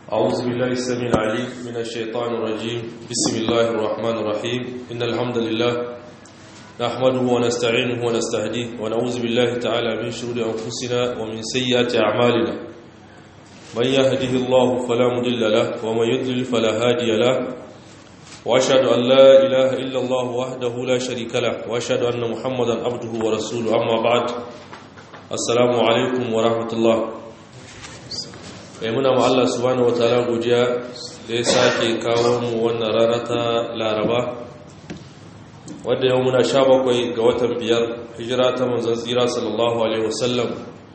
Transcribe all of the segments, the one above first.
أعوذ بالله السميع العليم من الشيطان الرجيم بسم الله الرحمن الرحيم إن الحمد لله نحمده ونستعينه ونستهديه ونعوذ بالله تعالى من شرور أنفسنا ومن سيئات أعمالنا من يهده الله فلا مضل له ومن يضلل فلا هادي له وأشهد أن لا إله إلا الله وحده لا شريك له وأشهد أن محمدا عبده ورسوله أما بعد السلام عليكم ورحمة الله mai muna ma Allah subhanahu wataala godiya da ya sake kawo mu wannan rana ta Laraba wadda yau muna sha bakwai ga watan biyar hijira ta manzon tsira sallallahu alaihi wasallam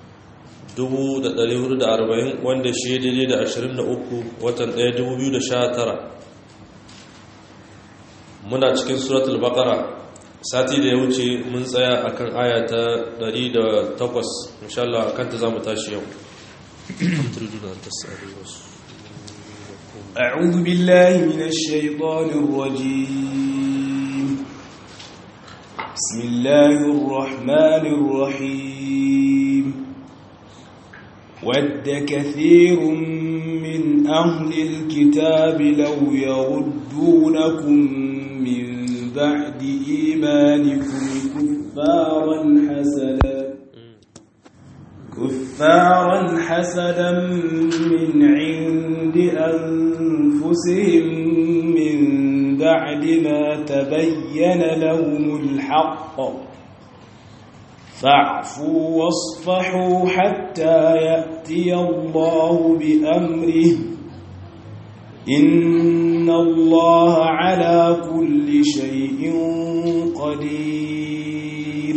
1440 wanda shi daidai da 23 watan 1 2019 muna cikin suratul baqara sati da ya wuce mun tsaya akan aya ta 108 insha Allah akan ta zamu tashi yau أعوذ بالله من الشيطان الرجيم بسم الله الرحمن الرحيم ود كثير من أهل الكتاب لو يردونكم من بعد إيمانكم كفارا حسدا كفارا حسدا من عند أنفسهم من بعد ما تبين لهم الحق فاعفوا واصفحوا حتى يأتي الله بأمره إن الله على كل شيء قدير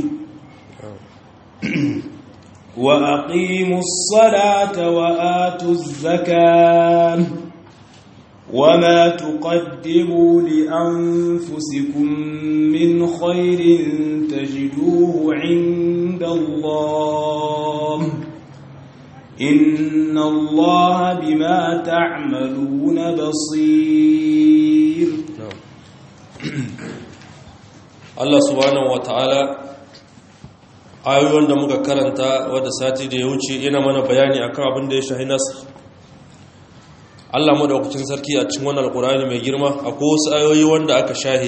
وأقيموا الصلاة وآتوا الزكاة وما تقدموا لأنفسكم من خير تجدوه عند الله إن الله بما تعملون بصير Allah subhanahu wataala ayoyin da muka karanta wadda sati da ya wuce yana mana bayani akan abin da ya shahi nasr Allah madaukakin sarki a cikin wannan alkurani mai girma akwai wasu ayoyi wanda aka shahe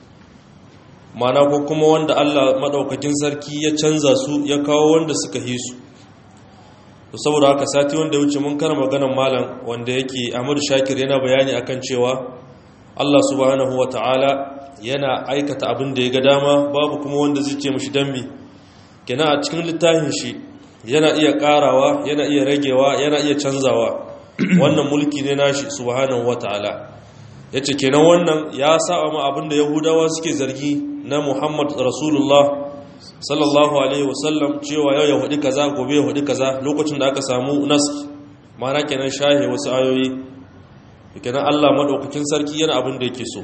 mana ko kuma wanda Allah madaukakin sarki ya canza su ya kawo wanda suka yi su to saboda haka sati wanda ya wuce mun kana maganar malam wanda yake Ahmadu Shakir yana bayani akan cewa Allah subhanahu wataala yana aikata abin da ya ga dama babu kuma wanda zai ce mishi dambi kenan a cikin littafin shi yana iya karawa yana iya ragewa yana iya canzawa wannan mulki ne nashi subhanahu wataala yace kenan wannan ya saba ma abinda yahudawa suke zargi na Muhammad Rasulullah sallallahu alaihi wasallam cewa yau ya hudi kaza gobe ya hudi kaza lokacin da aka samu nas mana kenan shahe wasu ayoyi kenan Allah madaukakin sarki yana abin da yake so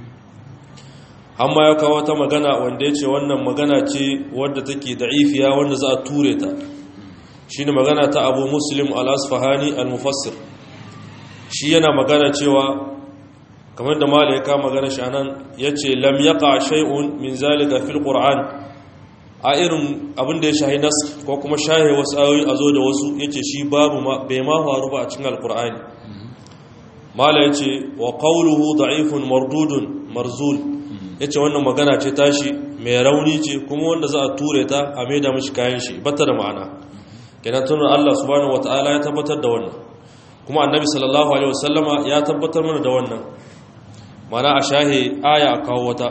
amma ya kawo ta magana wanda ya ce wannan magana ce wadda take da'ifiya wanda za a ture ta shi ne magana ta abu muslim al-asfahani al-mufassir shi yana magana cewa kamar da mala ya kama magana shi anan ya ce lam yaqa shay'un min zalika fil qur'an a irin abin da ya shahi nas ko kuma shahe wasu ayoyi a zo da wasu yace shi babu bai ma faru ba a cikin alqur'ani mala ya ce wa qawluhu da'ifun mardudun marzul ya ce wannan magana ce tashi mai rauni ce kuma wanda za a ture ta a maida mashi kayan shi bata da ma'ana kenan tunan Allah subhanahu wata'ala ya tabbatar da wannan kuma annabi sallallahu alaihi wasallama ya tabbatar mana da wannan mana a shahe aya a kawo wata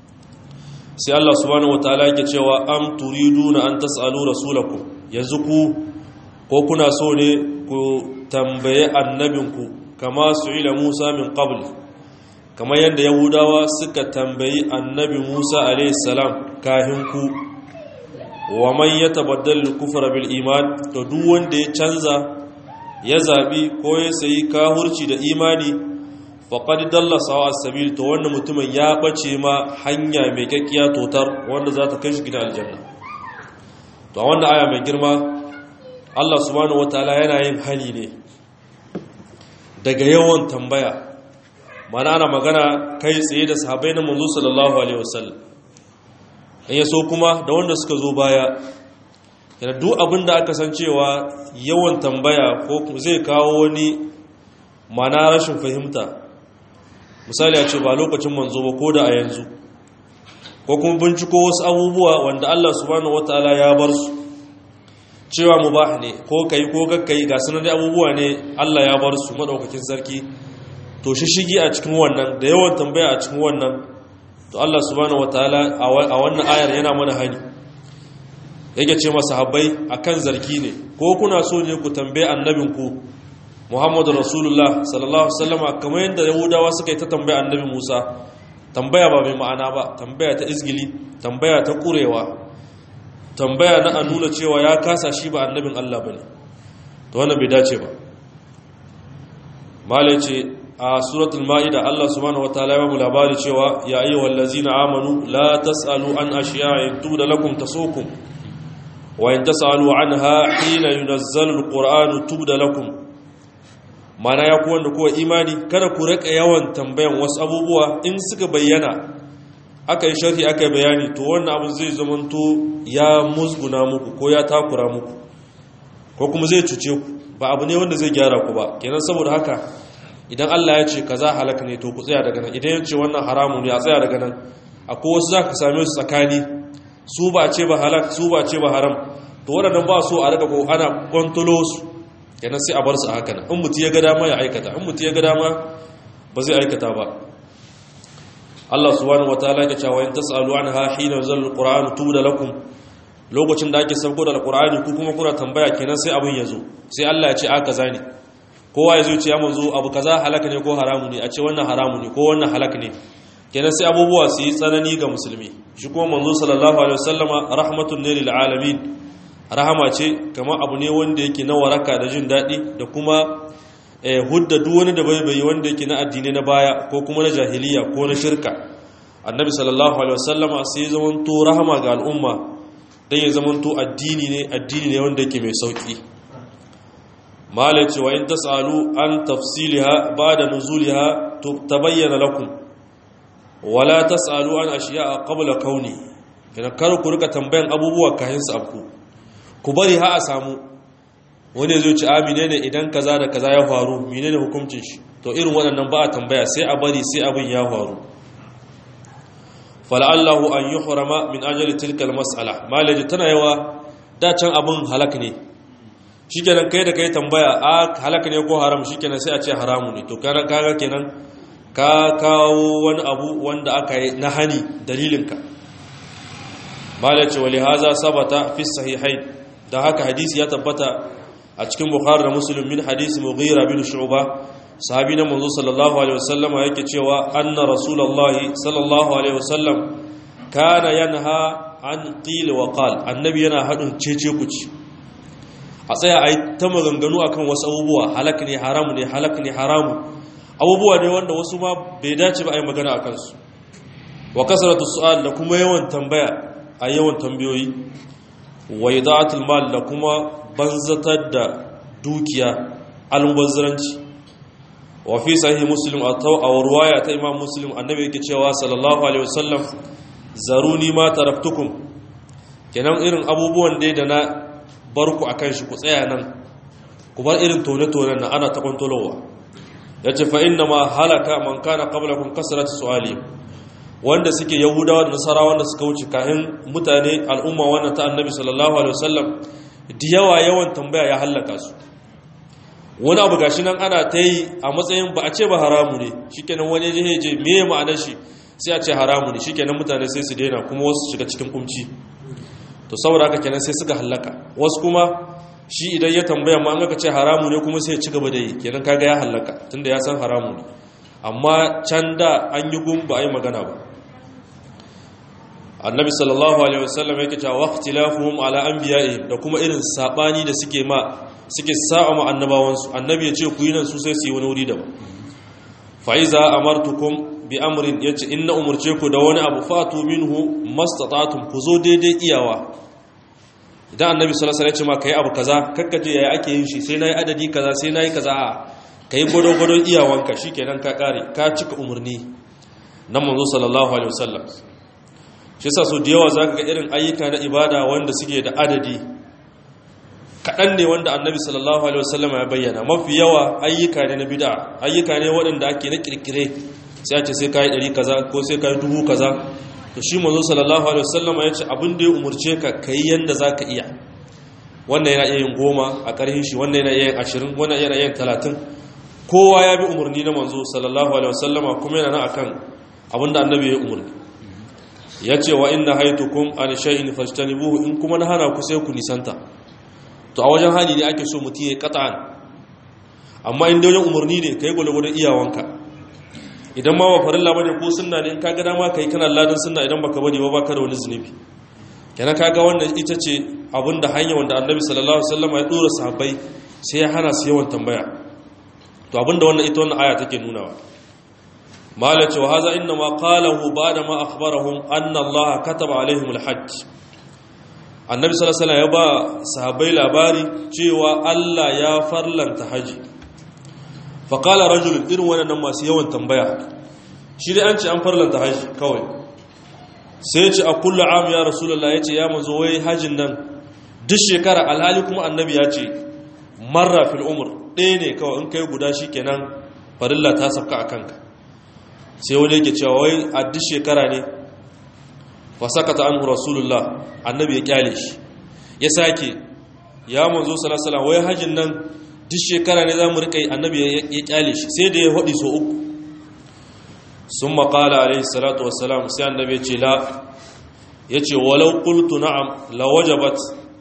sai Allah subhanahu wata'ala yake cewa am turiduna an tas'alu rasulakum yanzu ku ko kuna so ne ku tambaye annabinku kama su'ila Musa min qabl kamar yadda yahudawa suka tambayi annabi musa alaihissalam kahin ku wa man ya tabaddal kufra bil iman to duk wanda ya canza ya zabi ko ya sayi kahurci da imani faqad dalla sawa as-sabil to wannan mutumin ya bace ma hanya mai kakkiya totar wanda za ta kai shi gidan aljanna to a wannan aya mai girma Allah subhanahu wataala yana yin hali ne daga yawan tambaya mana ana magana kai tsaye da sahabai na manzo sallallahu alaihi wasallam in ya so kuma da wanda suka zo baya yana duk abin da aka san cewa yawan tambaya ko zai kawo wani mana rashin fahimta misali a ce ba lokacin manzo ba ko da a yanzu ko kuma binciko wasu abubuwa wanda Allah subhanahu wataala ya bar su cewa mubah ne ko kai ko gakkai ga sunan dai abubuwa ne Allah ya bar su madaukakin sarki to shi shigi a cikin wannan da yawan tambaya a cikin wannan to Allah subhanahu wataala a wannan ayar yana mana hani yake ce masa habbai akan zargi ne ko kuna so ne ku tambaye annabinku Muhammadu Rasulullah sallallahu alaihi wasallam kamar yadda Yahudawa suka yi ta tambaya annabi Musa tambaya ba mai ma'ana ba tambaya ta izgili tambaya ta kurewa tambaya na a nuna cewa ya kasa shi ba annabin Allah bane to wannan bai dace ba mala ce a suratul maida Allah subhanahu wataala ya mu labari cewa ya ayyuhal ladzina amanu la tasalu an ashiya'in tubda lakum tasukum wa in tasalu anha hina yunazzalu alqur'anu tubda lakum mana ya ku wanda kuwa imani kada ku rika yawan tambayan wasu abubuwa in suka bayyana aka yi sharhi aka yi bayani to wannan abin zai zamanto ya musguna muku ko ya takura muku ko kuma zai cuce ku ba abu ne wanda zai gyara ku ba kenan saboda haka idan Allah ya ce kaza halaka ne to ku tsaya daga nan idan ya ce wannan haramu ne a tsaya daga nan akwai wasu za ka same su tsakani su ba ce ba halak su ba ce ba haram to waɗannan ba so a rika ko ana kwantolo su kenan sai a bar su a haka nan in mutu ya ga dama ya aikata in mutu ya ga dama ba zai aikata ba Allah subhanahu wataala ya ce wa in tasalu anha hina zal alquran tubda lakum lokacin da ake sauko da alqurani ku kuma kuna tambaya kenan sai abin ya zo sai Allah ya ce aka zani kowa ya zo ce ya manzo abu kaza halaka ne ko haramu ne a ce wannan haramu ne ko wannan halaka ne kenan sai abubuwa su yi tsanani ga musulmi shi kuma manzo sallallahu alaihi wasallama rahmatun ne lil alamin rahama ce kamar abu ne wanda yake na waraka da jin daɗi da kuma hudda duk wani da bai bai wanda yake na addini na baya ko kuma na jahiliya ko na shirka annabi sallallahu alaihi wasallama sai ya zamanto rahama ga al'umma dan ya zamanto addini ne addini ne wanda yake mai sauki malaci wa in tasalu an tafsilha ba'da nuzuliha tabayyana lakum wala tasalu an ashiya'a qabla kauni kana kar ku rika tambayan abubuwa kayan su abku ku bari ha a samu wani zai ci amine ne idan kaza da kaza ya faru menene hukuncin shi to irin waɗannan ba a tambaya sai a bari sai abin ya faru fala'allahu an yuhrama min ajali tilka almas'ala malaji tana yawa da can abin halak ne shikenan kai da kai tambaya a halak ne ko haram shikenan sai a ce haramu ne to kana kaga kenan ka kawo wani abu wanda aka yi na hani dalilinka malaci wali haza sabata fi sahihain da haka hadisi ya tabbata a cikin bukhari da muslim min hadisi mughira bin shu'ba sahabi na manzo sallallahu alaihi wasallam yake cewa anna rasulullahi sallallahu alaihi wasallam kana yanha an qil wa qal annabi yana hadin cece kuci a tsaya ai ta maganganu akan wasu abubuwa halak ne haramu ne halak ne haramu abubuwa ne wanda wasu ma bai dace ba ai magana akan su wa kasratu su'al da kuma yawan tambaya a yawan tambayoyi wa ida'atul mal da kuma banzatar da dukiya almubazzaranci wa fi sahih muslim a ruwaya ta imam muslim annabi yake cewa sallallahu alaihi wasallam zaruni ma taraktukum kenan irin abubuwan dai da na bar ku akan shi ku tsaya nan ku bar irin tone-tonen nan ana ta kwantolowa yace fa inna ma halaka man kana qablakum kasrat su'ali wanda suke yahudawa da nasara wanda suka wuce kahin mutane al'umma wannan ta annabi sallallahu alaihi wasallam da yawa yawan tambaya ya hallaka su wani abu gashi nan ana ta yi a matsayin ba a ce ba haramu ne shikenan wani je je me ma'anar shi sai a ce haramu ne shikenan mutane sai su daina kuma wasu shiga cikin kumci to saboda haka kenan sai suka hallaka wasu kuma shi idan ya tambaya ma an aka ce haramu ne kuma sai ya ci gaba da yi kenan kaga ya hallaka tunda ya san haramu ne amma can da an yi gun ba a yi magana ba annabi sallallahu alaihi wasallam yake cewa waqtilafuhum ala anbiya'i da kuma irin sabani da suke ma suke sa'a ma annabawansu annabi ya ce ku yi nan su sai su yi wani wuri daban fa iza amartukum bi amrin yace inna umurce ku da wani abu fatu minhu mastata'tum ku zo daidai iyawa idan annabi sallallahu alaihi wasallam ya ce ma kai abu kaza kakkaje yayi ake yin shi sai nayi adadi kaza sai nayi kaza a kai gado-gadon iyawanka shikenan ka kare ka cika umurni nan manzo sallallahu alaihi wasallam shi sa so da yawa za ka ga irin ayyuka na ibada wanda suke da adadi kaɗan ne wanda annabi sallallahu alaihi wasallam ya bayyana mafi yawa ayyuka ne na bid'a ayyuka ne waɗanda ake na kirkire sai a ce sai kai ɗari kaza ko sai kai dubu kaza to shi manzo sallallahu alaihi wasallam ya ce abin da ya umurce ka kai yanda zaka iya wannan yana iya yin goma a ƙarhin shi wannan yana iya yin ashirin wannan yana iya yin talatin kowa ya bi umarni na manzo sallallahu alaihi wasallama kuma yana nan akan abin da annabi ya umarni ya ce wa inna haitukum an shay'in fajtanibuhu in kuma na hana ku sai ku nisanta to a wajen hali ne ake so mutum ya qat'an amma in da wajen umarni ne kai gwalgwadon iyawanka idan ma ba farilla bane ko sunna ne in ka ga dama kai kana ladan sunna idan baka bari ba baka da wani zunubi kenan kaga wannan ita ce abinda hanya wanda annabi sallallahu alaihi wasallam ya dora sahabbai sai ya hana su yawan tambaya to abinda wannan ita wannan aya take nunawa malace wa haza inna ma qalahu ba'da ma akhbarahum anna allaha kataba alaihim alhajj annabi sallallahu alaihi wasallam ya ba sahabbai labari cewa Allah ya farlanta haji fa qala rajul irin wannan masu yawan tambaya shi dai an ce an farlanta haji kawai sai ya ce a kullu am ya rasulullah ya ce ya mazo wai hajin nan duk shekara alhali kuma annabi ya ce marra fil umr ɗaya ne kawai in kai guda shi kenan farilla ta safka a kanka sai wani yake cewa wai a duk shekara ne fasakata anhu rasulullah annabi ya kyale shi ya sake ya manzo sallallahu wai hajin nan duk shekara ne zamu rika yi annabi ya kyale shi sai da ya hadi so uku sun maƙala alaihi salatu wassalam sai annabi ya ce la ya ce walau qultu na'am la wajabat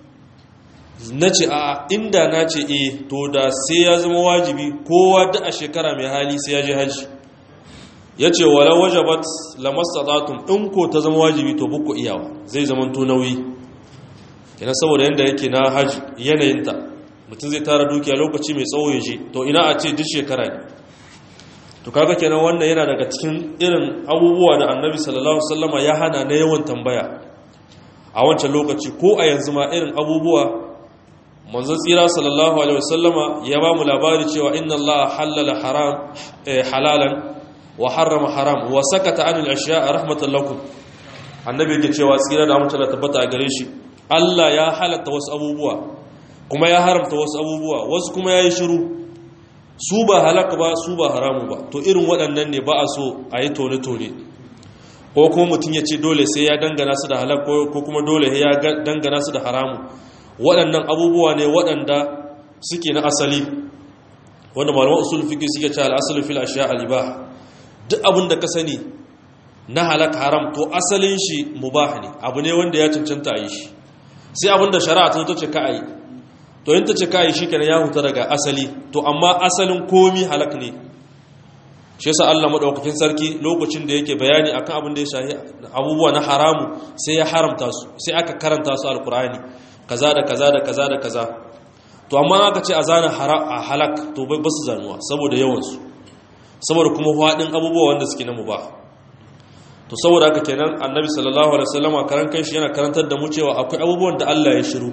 na ce a inda na ce e to da sai ya zama wajibi kowa da a shekara mai hali sai ya je hajji ya ce wala wajabat lamastatatun in ko ta zama wajibi to buku iyawa zai zama to nauyi ina saboda yadda yake na hajji yanayinta mutum zai tara dukiya lokaci mai tsawo ya je to ina a ce duk shekara ne to kaga kenan wannan yana daga cikin irin abubuwa da annabi sallallahu alaihi wasallama ya hana na yawan tambaya a wancan lokaci ko a yanzu ma irin abubuwa manzon tsira sallallahu alaihi wasallama ya ba mu labari cewa inna allaha halala haram halalan wa harrama haram wa sakata anil ashiya rahmatan lakum annabi yake cewa tsira da mutum da tabbata a gare shi Allah ya halatta wasu abubuwa kuma ya haramta wasu abubuwa wasu kuma yayi shiru su ba halaka ba su ba haramu ba to irin waɗannan ne ba a so a yi tone tone ko kuma mutum ya ce dole sai ya dangana su da halak ko kuma dole ya dangana su da haramu waɗannan abubuwa ne waɗanda suke na asali wanda malaman usul fiqh suke cewa al-aslu fil ashiya al-ibah duk abin da ka sani na halak haram to asalin shi mubah ne abu ne wanda ya cancanta a yi shi sai abin da shari'a ta ce ka yi to yin ta ce ka yi shi kenan ya huta daga asali to amma asalin komi halak ne shi yasa Allah madaukakin sarki lokacin da yake bayani akan abin da ya shahi abubuwa na haramu sai ya haramta su sai aka karanta su alkur'ani kaza da kaza da kaza da kaza to amma aka ce a zana halak to bai basu zanuwa saboda yawansu saboda kuma haɗin abubuwa wanda suke na mubah to saboda haka kenan annabi sallallahu alaihi wasallama karan kanshi yana karantar da mu cewa akwai abubuwan da Allah ya shiru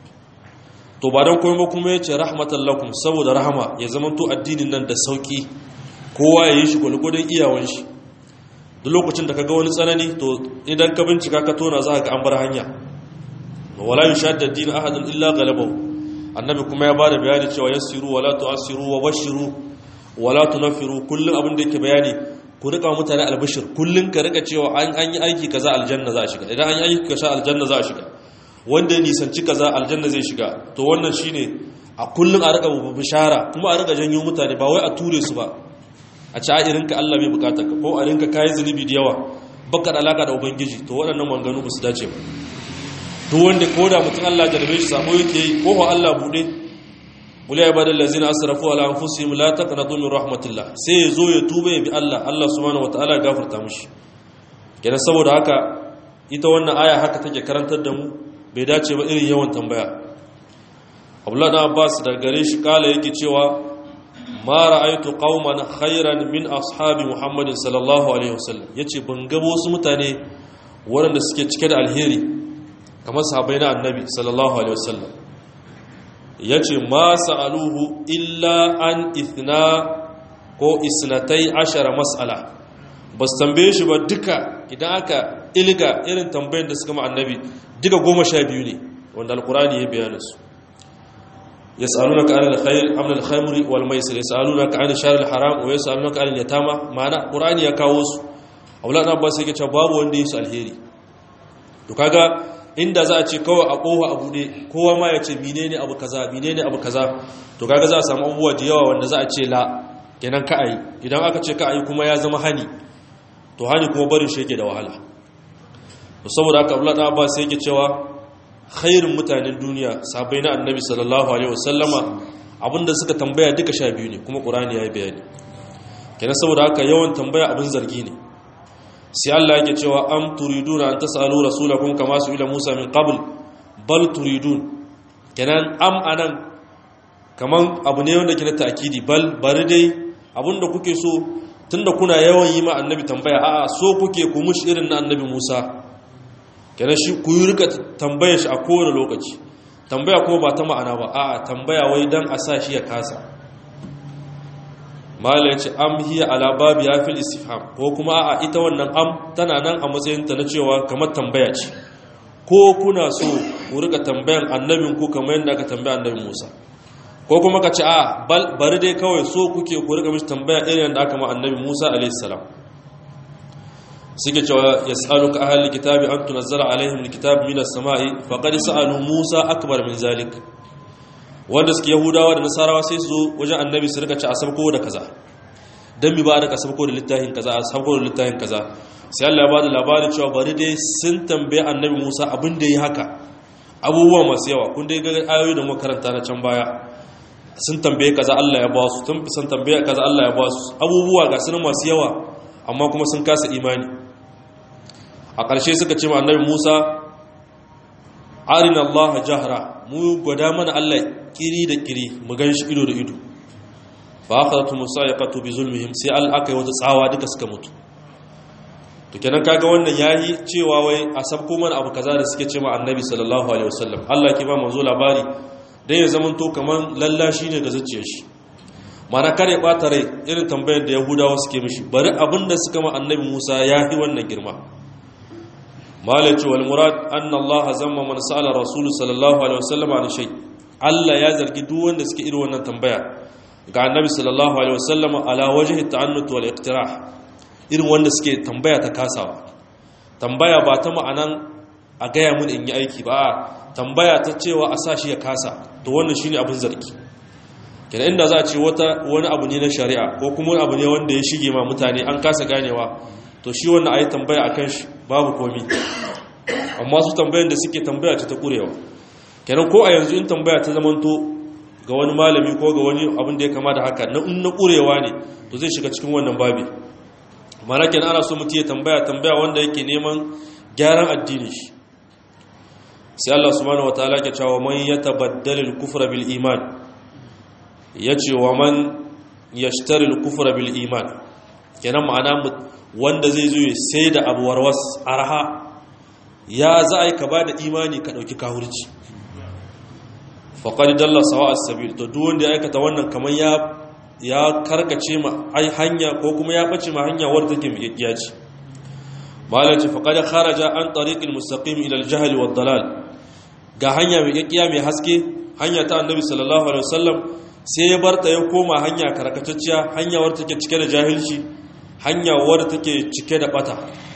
to ba dan komai ba kuma yace rahmatan lakum saboda rahama ya zamanto addinin nan da sauki kowa ya yi shi gulgudun iyawan shi duk lokacin da kaga wani tsanani to idan ka bincika ka tona za ka ga an bar hanya wala yushadda din ahadun illa ghalabahu annabi kuma ya bada bayani cewa yassiru wala tu'assiru wa bashiru wala tunaffiru kullun abin da yake bayani ku rika mutane albishir kullun ka rika cewa an an yi aiki kaza aljanna za a shiga idan an yi aiki kaza aljanna za a shiga wanda ya nisanci kaza aljanna zai shiga to wannan shine a kullun a rika bishara kuma a rika janyo mutane ba wai a ture su ba a ci a irinka Allah bai bukata ka ko a rinka kayi zunubi da yawa baka da alaka da ubangiji to waɗannan manganu ba su dace ba duk wanda ko da mutum Allah jarabe shi sabo yake yi ko Allah bude wuli ibadal ladzina asrafu ala anfusihim la taqnatu min rahmatillah sai ya zo ya tuba ya bi Allah Allah subhanahu wataala ya gafarta mishi kenan saboda haka ita wannan aya haka take karantar da mu bai dace ba irin yawan tambaya Abdullah dan Abbas da gare shi kala yake cewa ma ra'aytu qauman khairan min ashabi Muhammadin sallallahu alaihi wasallam yace ban ga wasu mutane waɗanda suke cike da alheri kamar sahabai na annabi sallallahu alaihi wasallam ya ce ma sa'aluhu illa an ithna ko isnatai ashara mas'ala ba su tambaye shi ba duka idan aka ilga irin tambayin da suka ma annabi duka goma sha biyu ne wanda alkurani ya bayyana su yas'alunaka 'anil khayr am al khamri wal maisir yas'alunaka 'anil shahr al haram wa yas'alunaka 'anil yatama ma'ana qur'ani ya kawo su Abdullah ibn Abbas yake cewa babu wanda yi su alheri to kaga inda za a ce kawai a kowa a bude kowa ma ya ce menene abu kaza menene abu kaza to kaga za a samu abubuwa da yawa wanda za a ce la kenan ka ayi idan aka ce ka ayi kuma ya zama hani to hani kuma barin shi yake da wahala to saboda haka Abdullah ibn Abbas yake cewa khairin mutanen duniya sabai na annabi sallallahu alaihi wasallama abinda suka tambaya duka sha biyu ne kuma qur'ani ya yi bayani kenan saboda haka yawan tambaya abin zargi ne sai Allah yake cewa am turiduna an tasalu rasulakum kama su ila Musa min qabl bal turidun kenan am anan kaman abu ne wanda ke na ta'kidi bal bari dai abinda kuke so tunda kuna yawan yi ma annabi tambaya a'a so kuke ku mushi irin na annabi Musa kenan shi ku yi rika tambaya shi a kowane lokaci tambaya kuma ba ta ma'ana ba a'a tambaya wai dan a sa shi ya kasa mala ya ce am hiya ala babi ya fil istifham ko kuma a ita wannan am tana nan a matsayin ta na cewa kamar tambaya ce ko kuna so ku rika tambayan annabin ku kamar yadda aka tambaya annabin Musa ko kuma ka ce a bari dai kawai so kuke ku rika mishi tambaya irin yadda aka ma annabi Musa alaihi salam suke cewa yas'aluka ahli kitabi an tunzala alaihim alkitab minas samai faqad sa'alu Musa akbar min zalik wanda suke yahudawa da nasarawa sai su zo wajen annabi su rika ci a sabko da kaza don mi ba da ka sabko da littafin kaza a sabko da littafin kaza sai Allah ya ba da labarin cewa bari dai sun tambaye annabi Musa abin da yi haka abubuwa masu yawa kun dai ga ayoyi da makaranta na can baya sun tambaye kaza Allah ya ba su sun tambaye kaza Allah ya ba su abubuwa ga sunan masu yawa amma kuma sun kasa imani a ƙarshe suka ce ma annabi Musa arina Allah jahra mu gwada mana Allah kiri da kiri mu gan shi ido da ido fa akhadatu musaiqatu bi zulmihim sai al aka yi wata tsawa duka suka mutu to kenan kaga wannan yayi cewa wai a sabko mana abu kaza da suke cewa annabi sallallahu alaihi wasallam Allah ke ba manzo labari dan ya zaman to kaman lallashi ne ga zuciyar shi mana kare bata rai irin tambayar da yahudawa suke mishi bari abinda suka ma annabi Musa yayi wannan girma malaci wal murad anna Allah zamma man sa'ala rasul sallallahu alaihi wasallam an shay Allah ya zargi duk wanda suke irin wannan tambaya ga annabi sallallahu alaihi wasallam ala wajhi ta'annut wal iqtirah irin wanda suke tambaya ta kasawa tambaya ba ta ma'anan a gaya mun in yi aiki ba tambaya ta cewa a sa shi ya kasa to wannan shine abin zargi kenan inda za a ce wata wani abu ne na shari'a ko kuma wani abu ne wanda ya shige ma mutane an kasa ganewa to shi wannan ayi tambaya akan shi babu komi amma su tambayan da suke tambaya ce ta kurewa kenan ko a yanzu in tambaya ta zamanto ga wani malami ko ga wani abin da ya kama da haka na in na kurewa ne to zai shiga cikin wannan babi mana kenan ana so mutum ya tambaya tambaya wanda yake neman gyaran addini shi sai Allah subhanahu wataala ke cewa man yatabaddal al-kufra bil iman yace wa man yashtari al-kufra bil iman kenan ma'ana wanda zai zo ya sai da abu warwas arha ya za a yi ka ba da imani ka ɗauki kahurci faƙari dalla sawa a sabil to duk wanda ya aikata wannan kamar ya karkace ma ai hanya ko kuma ya ɓace ma hanya wadda take miƙaƙiya ce malaci faƙari kharaja an tariqil mustaqim ila al-jahl wa dalal ga hanya miƙaƙiya mai haske hanya ta annabi sallallahu alaihi wasallam sai ya barta ya koma hanya karkatacciya hanya wadda take cike da jahilci hanya wadda take cike da bata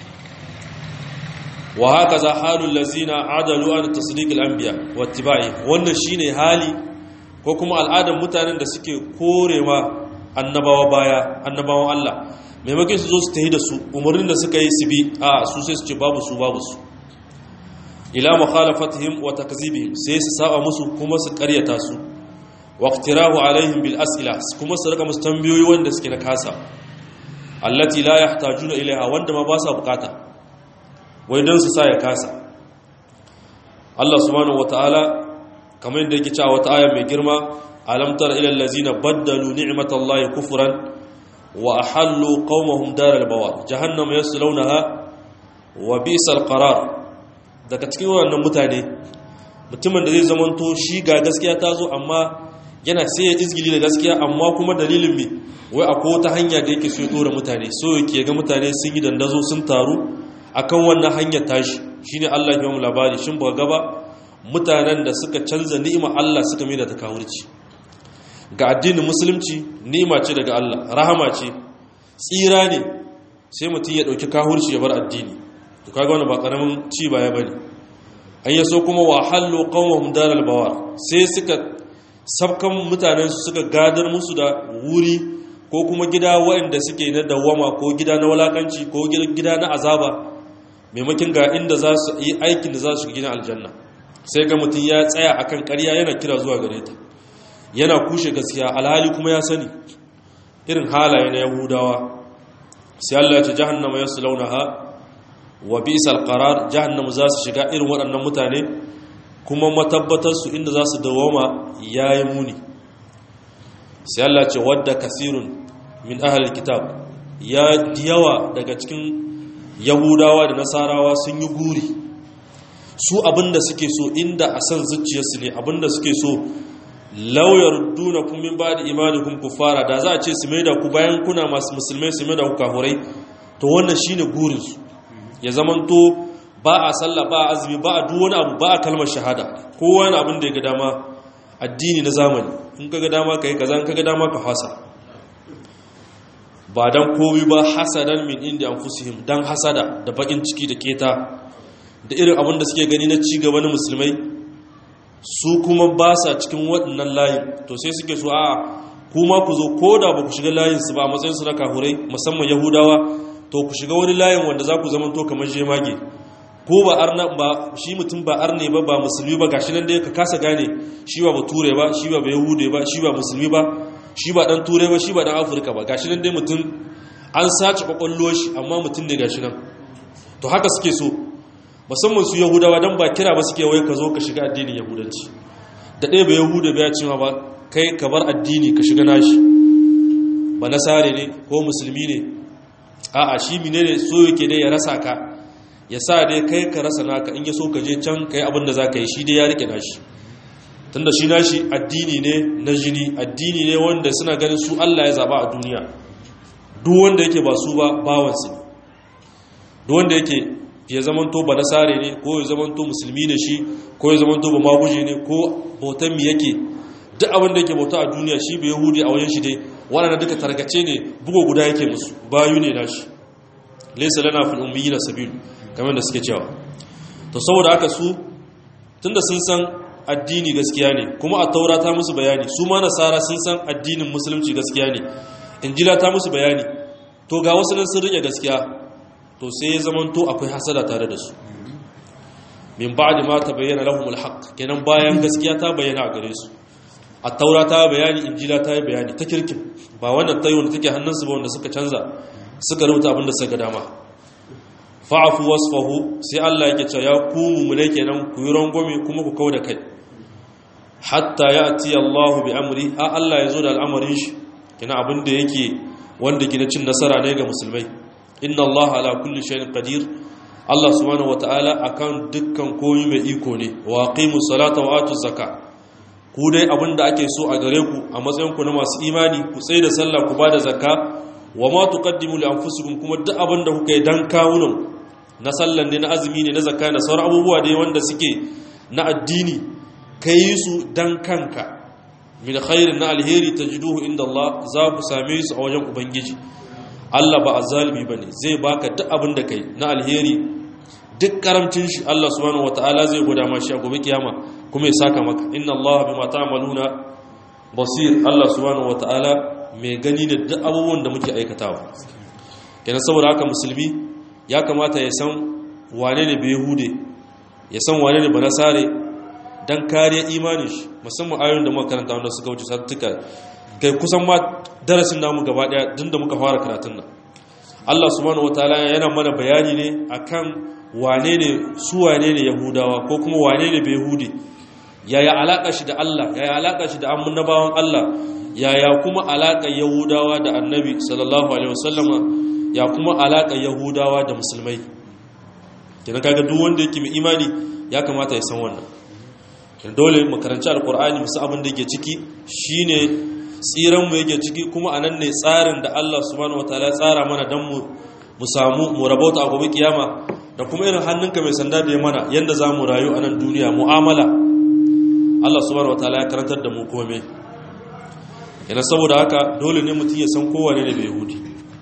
wa haka za halul lazina adalu an tasdiqil anbiya wattiba'i wannan shine hali ko kuma al'adar mutanen da suke korewa annabawa baya annabawan Allah maimakon su zo su tahi da su umarnin da suka yi su bi a su sai su ce babu su babu su ila mukhalafatihim wa takzibihim sai su saba musu kuma su karyata su waqtirahu alaihim bil as'ila kuma su rika musu tambayoyi wanda suke na kasa allati la yahtajuna ilaiha wanda ma ba sa bukata wai don su sa ya kasa Allah subhanahu wataala kamar yadda yake cewa wata aya mai girma alam tara ila allazina baddalu ni'matallahi kufran wa ahallu qaumahum daral bawar jahannama yaslawnaha wa bi'sal qarar daga cikin wannan mutane mutumin da zai zamanto shi ga gaskiya ta zo amma yana sai ya izgili da gaskiya amma kuma dalilin me wai akwai wata hanya da yake so ya dora mutane so yake ga mutane sun yi dandazo sun taru akan wannan hanyar tashi shine Allah ya mu labari shin ba gaba mutanen da suka canza ni'ima Allah suka mai da ta kawurci ga addinin musulunci ni'ima ce daga Allah rahama ce tsira ne sai mutum ya dauki kahurci ya bar addini to kaga wannan ba karamin ci baya bane an yaso kuma wa hallu qawmuhum daral bawar sai suka sabkan mutanen su suka gadar musu da wuri ko kuma gida waɗanda suke na dawama ko gida na walakanci ko gida na azaba maimakin ga inda za su yi aikin da za su gina aljanna sai ga mutum ya tsaya akan ƙarya yana kira zuwa gare ta yana kushe gaskiya alhali kuma ya sani irin halaye na yahudawa sai Allah ya ce jahannama yaslaunaha wa bi'sal qarar jahannama za su shiga irin waɗannan mutane kuma matabbatar su inda za su dawoma yayi muni sai Allah ya ce wadda kasirun min ahlil kitab ya diyawa daga cikin yahudawa da nasarawa sun yi guri su abinda suke so inda a san zuciyarsu ne abinda suke so lauyar duna kun min ba da imanikun ku fara da za a ce su maida ku bayan kuna masu musulmai su maida ku kahurai to wannan shine gurinsu ya zamanto ba a sallah ba a azumi ba a duk wani abu ba a kalmar shahada kowa wani abin da ya ga dama addini na zamani in ka ga dama ka yi kaza in ka ga dama ka fasa ba dan komi ba hasadan min inda anfusihim dan hasada da bakin ciki da keta da irin abin da suke gani na ci gaba na musulmai su kuma ba sa cikin waɗannan layin to sai suke so a kuma ku zo ko da ba ku shiga layin su ba a matsayin su na kahurai musamman yahudawa to ku shiga wani layin wanda za ku zama to kamar jemage ko ba arna ba shi mutum ba arne ba ba musulmi ba gashi nan dai ka kasa gane shi ba bature ba shi ba yahude ba shi ba musulmi ba shi ba dan turai ba shi ba dan afirka ba gashi nan dai mutum an sace kwakwallo shi amma mutum ne gashi nan to haka suke so musamman su yahudawa don ba kira ba suke wai ka zo ka shiga addinin yahudanci da ɗaya ba yahuda ba ya ce ba kai ka bar addini ka shiga nashi ba nasare ne ko musulmi ne a'a shi mine ne so yake dai ya rasa ka ya sa dai kai ka rasa naka in ya so ka je can ka yi abin da za ka yi shi dai ya rike nashi tunda shi nashi addini ne na jini addini ne wanda suna ganin su Allah ya zaba a duniya duk wanda yake ba su ba bawansu duk wanda yake ya zamanto ba nasare ne ko ya zamanto musulmi ne shi ko ya zamanto ba maguje ne ko bautan mi yake duk abin da yake bauta a duniya shi bai yahudi a wajen shi dai waɗanda duka targace ne bugo guda yake musu bayu ne nashi laysa lana fil ummiyina sabil kamar da suke cewa to saboda haka su tunda sun san addini gaskiya ne kuma a taura ta musu bayani su ma nasara sun san addinin musulunci gaskiya ne injila ta musu bayani to ga wasu nan sun rike gaskiya to sai ya zamanto akwai hasada tare da su min ba'di ma tabayyana lahumul haqq kenan bayan gaskiya ta bayyana a gare su at-taura ta bayani injila ta bayani ta kirkin ba wannan tayo da take hannunsu ba wanda suka canza suka rubuta abin da suka ga dama fa'afu wasfahu sai Allah yake cewa ya ku mumune kenan ku yi rangwame kuma ku kauda kai hatta ya'ti Allahu bi amri a Allah ya zo da al'amarin shi kenan abin da yake wanda gina cin nasara ne ga musulmai inna Allah ala kulli shay'in qadir Allah subhanahu wataala akan dukkan komai mai iko ne wa aqimus salata wa atuz zakat ku dai abinda ake so a gare ku a matsayin ku na masu imani ku tsaye da sallah ku bada zakka wa ma tuqaddimu li anfusikum kuma duk abinda kuka yi dan kawunan na sallan ne na azumi ne na zakka na sauran abubuwa dai wanda suke na addini kai su dan kanka min khairin na alheri tajiduhu inda Allah za ku same su a wajen ubangiji Allah ba azalimi bane zai baka duk abin da kai na alheri duk karamcin shi Allah subhanahu wataala zai gwada ma shi a gobe kiyama kuma ya saka maka inna Allah bima ta'maluna basir Allah subhanahu wataala mai gani da duk abubuwan da muke aikatawa kenan saboda haka musulmi ya kamata ya san wane ne bai hude ya san wane ne banasare dan kariya imanin shi musamman ayoyin da muka karanta wanda suka wuce sattuka kai kusan ma darasin namu gaba daya tun da muka fara karatun nan Allah subhanahu wataala yana mana bayani ne akan wane ne su wane ne yahudawa ko kuma wane ne yahudi yaya alaka shi da Allah yaya alaka shi da annabawan Allah yaya kuma alaka yahudawa da annabi sallallahu alaihi wasallama ya kuma alaka yahudawa da musulmai kina kaga duk wanda yake mai imani ya kamata ya san wannan dole mu karanci alkur'ani musu abin da yake ciki shine tsiran mu yake ciki kuma anan ne tsarin da Allah subhanahu wataala ya tsara mana dan mu mu samu mu rabauta a gobe kiyama da kuma irin hannunka mai sanda da ya mana yadda za mu rayu a nan duniya mu'amala Allah subhanahu wataala ya karantar da mu kome yana saboda haka dole ne mutum ya san kowane ne bai yahudi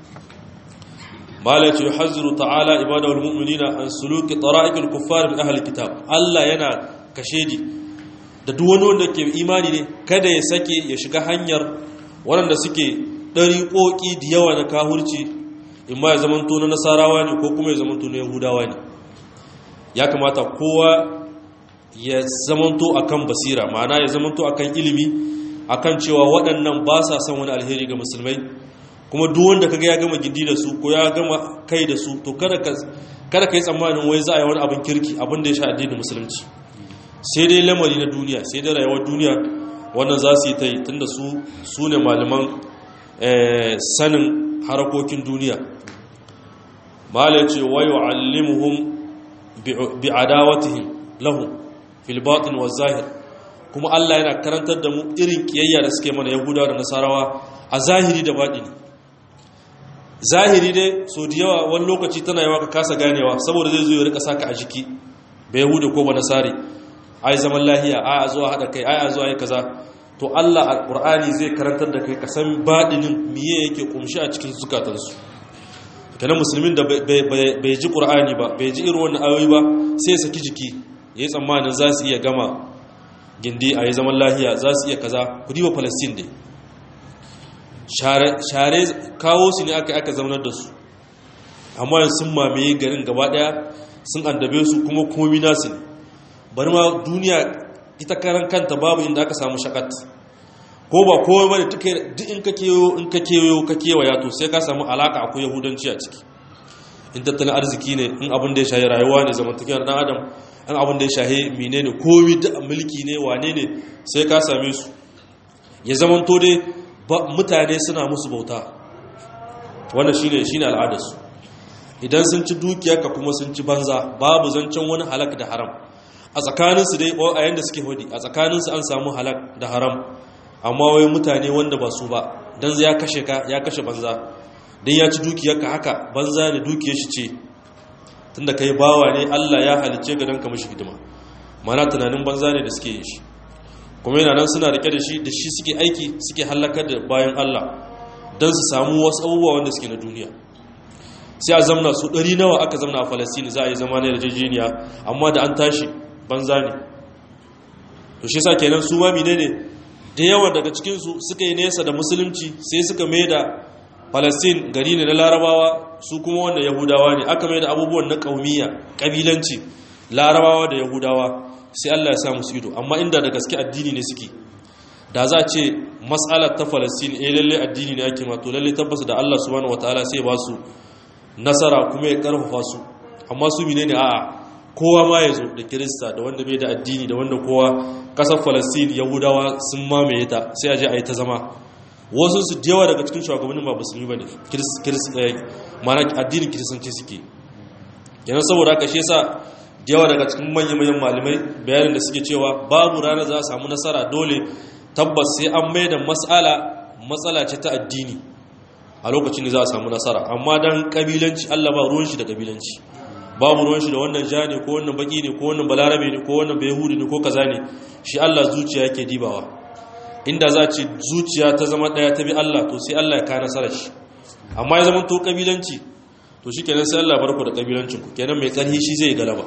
mala ce yuhazziru ta'ala ibadahul mu'minina an suluki tara'iqil kuffar min ahli kitab Allah yana kashedi da duk wani wanda ke imani ne kada ya sake ya shiga hanyar waɗanda suke ɗariƙoƙi da yawa na kahurci in ma ya zamanto na nasarawa ne ko kuma ya zamanto na yahudawa ne ya kamata kowa ya zamanto akan basira ma'ana ya zamanto akan ilimi akan cewa waɗannan ba sa son wani alheri ga musulmai kuma duk wanda kaga ya gama gindi da su ko ya gama kai da su to kada ka kada ka yi tsammanin wai za a yi wani abin kirki abin da ya sha addinin musulunci sai dai lamari na duniya sai dai rayuwar duniya wannan za su yi ta yi tunda su su ne malaman sanin harakokin duniya mala ce wa yu'allimuhum bi adawatihim lahum fil batin wa zahir kuma Allah yana karantar da mu irin kiyayya da suke mana yahudawa da nasarawa a zahiri da batini zahiri dai so da yawa wani lokaci tana yawa ka kasa ganewa saboda zai zo ya rika saka a jiki bai yahuda ko ba nasari ai zaman lahiya ai a zuwa hada kai ai a zuwa yi kaza to Allah alqur'ani zai karantar da kai ka san badinin miye yake kumshi a cikin zukatansu kana musulmin da bai ji qur'ani ba bai ji irin wannan ayoyi ba sai ya saki jiki yayi tsammanin za su iya gama gindi a yi zaman lahiya za su iya kaza ku diba palestine dai share kawo su ne aka aka zaunar da su amma yanzu sun mamaye garin gaba daya sun andabe su kuma komi nasu ne bari ma duniya ita karan kanta babu inda aka samu shakat ko ba kowa bane duk in ka keyo in ka keyo ka kewaya to sai ka samu alaka akwai yahudanci a ciki in tattalin arziki ne in abin da ya shahi rayuwa ne zamantakewar dan adam in abin da ya shahi menene komi da mulki ne wane ne sai ka same su ya zamanto dai mutane suna musu bauta wannan shine shine al'adarsu idan sun ci dukiyarka kuma sun ci banza babu zancen wani halak da haram a tsakaninsu dai a yanda suke hudi a tsakaninsu an samu halak da haram amma wai mutane wanda ba su ba dan ya kashe ka ya kashe banza dan ya ci dukiyarka haka banza ne dukiyar shi ce tunda kai bawa ne Allah ya halice ga dan ka mishi hidima mana tunanin banza ne da suke yin shi kuma yana nan suna rike da shi da shi suke aiki suke halakar da bayan Allah don su samu wasu abubuwa wanda suke na duniya sai a zamna su ɗari nawa aka zamna a falasini za a yi zama na yarjejeniya amma da an tashi banza ne to shi sa kenan su mami ne da yawa daga cikinsu suka yi nesa da musulunci sai suka mai da falastin gari ne na larabawa su kuma wanda yahudawa ne aka mai da abubuwan na ƙaumiya ƙabilanci larabawa da yahudawa sai Allah ya sa musu ido amma inda da gaske addini ne suke da za a ce matsalar ta falastin eh lalle addini ne ake mato lalle tabbas da Allah subhanahu wataala sai ba su nasara kuma ya karfafa su amma su mine ne a'a kowa ma ya zo da kirista da wanda bai da addini da wanda kowa kasar falastin yahudawa sun mamaye ta sai a je a yi ta zama wasu su yawa daga cikin shugabannin ba musulmi ba ne mana addinin kiristanci suke yana saboda haka shi yasa da yawa daga cikin manya-manyan malamai bayanin da suke cewa babu ranar za a samu nasara dole tabbas sai an mai da matsala matsala ce ta addini a lokacin da za a samu nasara amma don kabilanci allah ba ruwan shi da kabilanci babu ruwan shi da wannan ja ne ko wannan baki ne ko wannan balarabe ne ko wannan bayahudi ne ko kaza ne shi allah zuciya yake dibawa inda za ce zuciya ta zama daya ta bi allah to sai allah ya ka nasara shi amma ya zama to kabilanci to shi kenan sai allah barku da kabilancinku kenan mai karhi shi zai galaba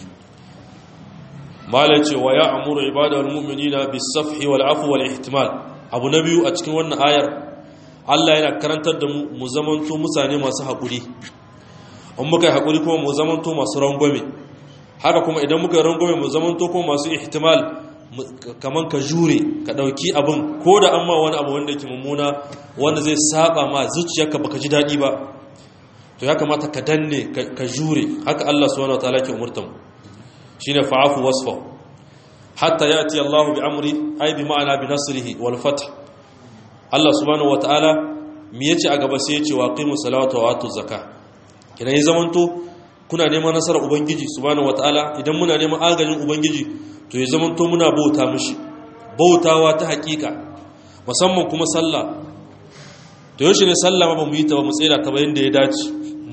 malar cewa ya amuru ibadar mu'minina bisafhi wal afu wal ihtimal abu na biyu a cikin wannan ayar Allah yana karantar da mu mu zamanto mutane masu haƙuri in muka yi haƙuri kuma mu zamanto masu rangwame haka kuma idan muka yi rangwame mu zamanto kuma masu ihtimal kaman ka jure ka ɗauki abin ko da an ma wani abu wanda yake mummuna wanda zai saba ma zuciyarka baka ji daɗi ba to ya kamata ka danne ka jure haka Allah subhanahu wataala ke umurtan mu shine fa'afu wasfa hatta yati Allahu bi amri ay bi ma'ana bi nasrihi wal fath Allah subhanahu wataala me yace a gaba sai yace wa qimu salata wa atu zakah idan ya zamanto kuna neman nasarar ubangiji subhanahu wataala idan muna neman agajin ubangiji to ya zamanto muna bauta mishi bautawa ta hakika musamman kuma sallah to yaushe ne sallah ba mu yi ta ba mu tsira ta ba yanda ya dace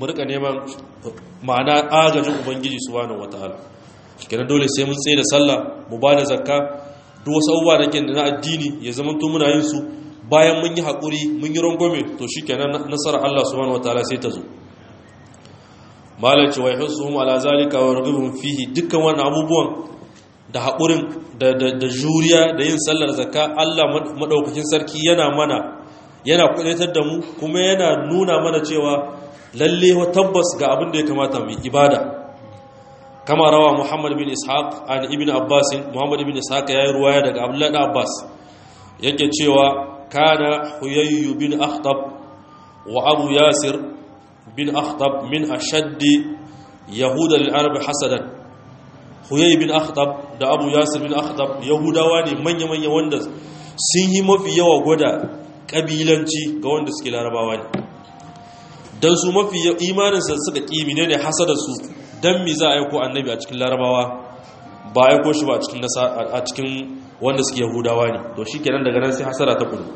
mu rika neman ma'ana agajin ubangiji subhanahu wataala kenan dole sai mun tsaye da sallah mu ba da zakka duk wasu abubuwa da ke na addini ya zama to muna yin su bayan mun yi haƙuri mun yi rangwame to shikenan nasarar Allah subhanahu wataala sai ta zo malaci wa yahsuhum ala zalika wa yarghubuhum fihi dukkan wannan abubuwan da haƙurin da juriya da yin sallar zakka Allah madaukakin sarki yana mana yana kudaitar da mu kuma yana nuna mana cewa lalle wa tabbas ga abin da ya kamata mu ibada kama rawa Muhammad bin Ishaq an ibn Abbas Muhammad bin Ishaq yayi ruwaya daga Abdullah bin Abbas yake cewa kana Huyayy bin Akhtab wa Abu Yasir bin Akhtab min ashaddi yahuda lil arab hasadan Huyayy bin Akhtab da Abu Yasir bin Akhtab yahudawa ne manya-manya wanda sun yi mafi yawa gwada kabilanci ga wanda suke larabawa ne don su mafi imaninsa suka ƙimi ne ne hasada su don mi za a aiko annabi a cikin larabawa ba aiko shi ba a cikin wanda suke yahudawa ne to shi kenan daga nan sai hasada ta kudu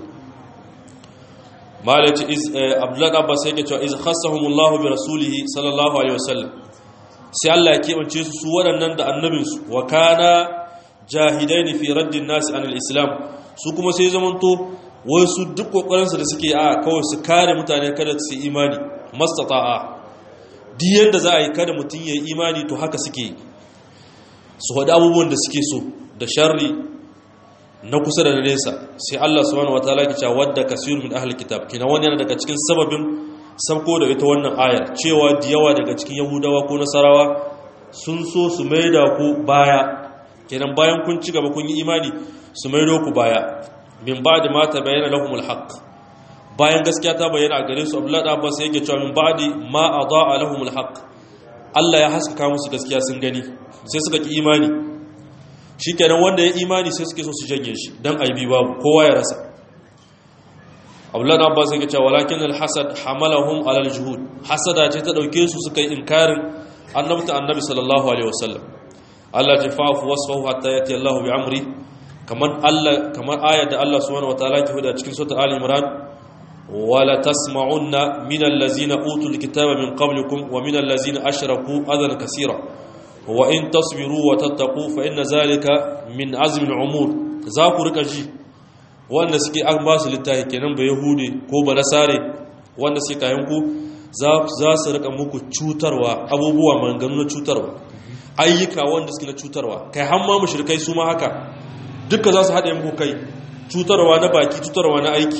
malaci abdullahi abbas yake cewa iz khassahumullahu bi rasulihi sallallahu alaihi wasallam sai Allah ya keɓance su su waɗannan da annabinsu wa kana jahidaini fi raddin nasi anil islam su kuma sai zamanto wai su duk kokarinsu da suke a kawai su kare mutane kada su imani mastata'a duk yadda za a yi kada mutum ya yi imani to haka suke su haɗu abubuwan da suke so da sharri na kusa da nesa sai Allah subhanahu wataala ke cewa wadda kasirun min ahli kitab kina wani yana daga cikin sababin sabko da ita wannan ayar cewa da yawa daga cikin yahudawa ko nasarawa sun so su maida ku baya kenan bayan kun ci gaba kun yi imani su maido ku baya min ba'di ma tabayyana lahumul haqq bayan gaskiya ta bayyana a gare su Abdullah da Abbas yake cewa min ba'di ma adaa lahumul haqq Allah ya haskaka musu gaskiya sun gani sai suka ki imani shikenan wanda ya imani sai suke so su janye shi dan aibi babu kowa ya rasa Abdullah da Abbas yake cewa walakin al-hasad hamalahum ala al-juhud hasada ce ta dauke su suka yi inkarin annabta annabi sallallahu alaihi wasallam Allah ya fa'fu wasfahu hatta yati Allah bi amri kamar Allah kamar ayar da Allah subhanahu wataala ke huda cikin sura Ali Imran wala tasma'unna min allazina utul kitaba min qablikum wa min allazina ashraku adan kaseera wa in tasbiru wa tattaqu fa inna zalika min azmi al-umur za ku rika ji wanda suke an ba su littafi kenan ba yahudi ko ba nasare wanda suke kayan ku za su rika muku cutarwa abubuwa maganganu na cutarwa ayyuka wanda suke na cutarwa kai har ma mushrikai su ma haka duka za su haɗe muku kai cutarwa na baki cutarwa na aiki